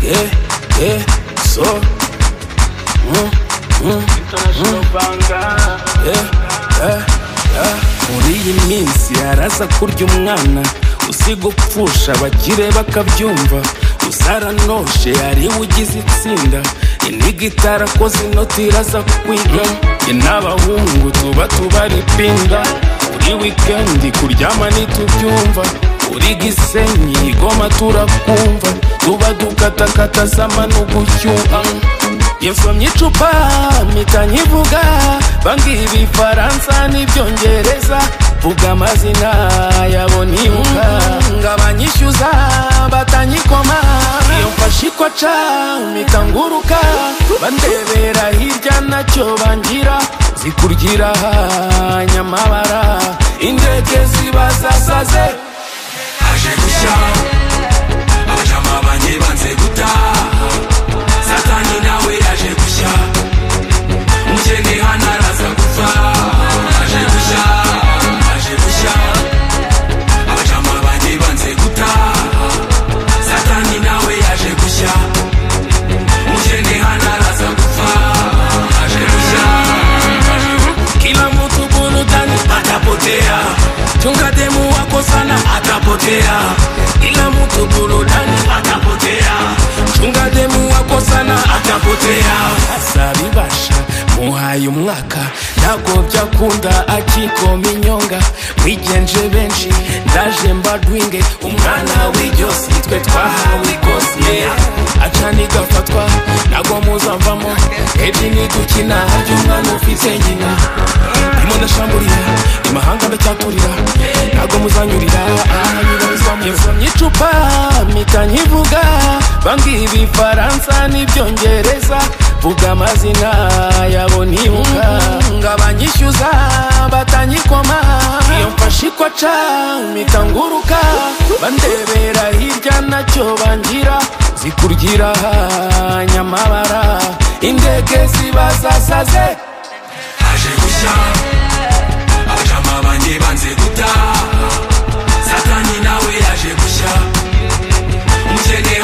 yeah, yeah, so. Mm, mm, International Banger. yeah, yeah, yeah. Muri iyi minsi haraza kurya umwana usiga upfusha abakire bakabyumva uzaranonshe hariwe ugize itsinda iniga itarakoze inoti iraza kwiga Jye n'abahungu tuba tubara ipinda buri wikendi kuryama ntitubyumva uri gisenyi igoma turakumva tuba dukatakata z'amanugu cyuha yasomye icupa mpita nkivuga bambwira ibifaransa n'ibyongereza vuga amazina yabo nibuka ngo abanyishyuza batanyikoma iyo mfashe ikwaca mpita nguruka bandebera hirya nacyo bangira zikurgira nyamabara indege ziba zasaze aje gushya abajamabanye banze gutaha satani nawe aje gushya umukene hano araza gupfa aje gushya aje gushya abajamabanye banze gutaha satani nawe aje gushya umukene hano araza gupfa aje gushya aje kila mtu burudani atapotea chunga demu wako sana atapotea kila mtu burudani atapotea chunga demu wako sana atapotea azabibasha muhaye umwaka ntabwo byakunda akikoma inyonga mwigenje benshi ndaje mbadwinge umwana w'iryosi twe twahawe ikosi acana igafatwa ntabwo muzavamo ebyiri nidukina by'umwana ufite nyina ndimo ndashamburira imahanga ndacyaturira ntabwo muzanyurira yavomye icupa mpita nkivuga bambwira ibifaransa n'ibyongereza vuga amazina yabo nibuka ngo abanyishyuza batanyikoma iyo mfashe ikwaca mpita nguruka bandebera hirya nacyo bangira zikurgira nyamabara indege ziba zasaze aje gushya abajama banjye banze gutaha satani nawe yaje gushya umukene